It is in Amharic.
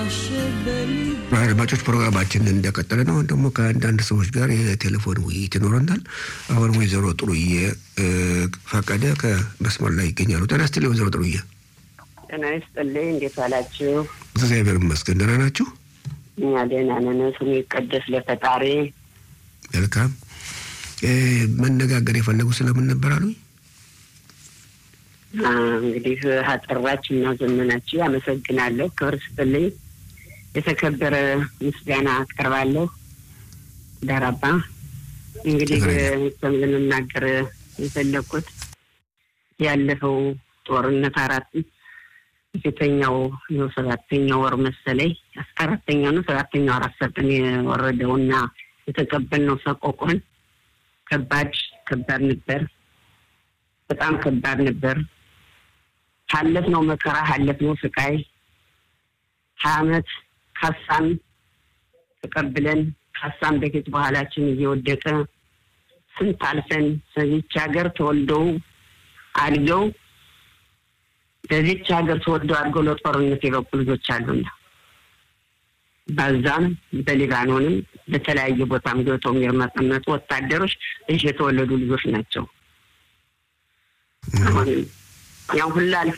አድማጮች ፕሮግራማችን እንደቀጠለ ነው። አሁን ደግሞ ከአንዳንድ ሰዎች ጋር የቴሌፎን ውይይት ይኖረናል። አሁን ወይዘሮ ጥሩዬ ፈቀደ ከመስመር ላይ ይገኛሉ። ጤና ይስጥልኝ ወይዘሮ ጥሩዬ። ጤና ይስጥልኝ። እንዴት ዋላችሁ? እግዚአብሔር ይመስገን። ደህና ናችሁ? እኛ ደህና ነን። ስሙ ይቀደስ ለፈጣሪ። መልካም። መነጋገር የፈለጉ ስለምን ነበር አሉኝ? እንግዲህ አጠራችሁ እና ዘመናችሁ አመሰግናለሁ። ክብር ስጥልኝ። የተከበረ ምስጋና አቀርባለሁ። ዳራባ እንግዲህ ልንናገር የፈለግኩት ያለፈው ጦርነት አራት ፊተኛው ነው ሰባተኛው ወር መሰለኝ አራተኛው ነው ሰባተኛው አራት ሰጠን የወረደውና የተቀበልነው ሰቆቆን ከባድ ከባድ ነበር። በጣም ከባድ ነበር። ካለፍነው መከራ ካለፍነው ስቃይ ሀያ አመት ካሳን ተቀብለን ካሳን በፊት በኋላችን እየወደቀ ስንት አልፈን በዚች ሀገር ተወልደው አድገው በዚች ሀገር ተወልደው አድገው ለጦርነት የበቁ ልጆች አሉና በዛም በሊባኖንም በተለያየ ቦታም ገብተው የሚርመጠመጡ ወታደሮች እዚህ የተወለዱ ልጆች ናቸው። አሁን ያው ሁላ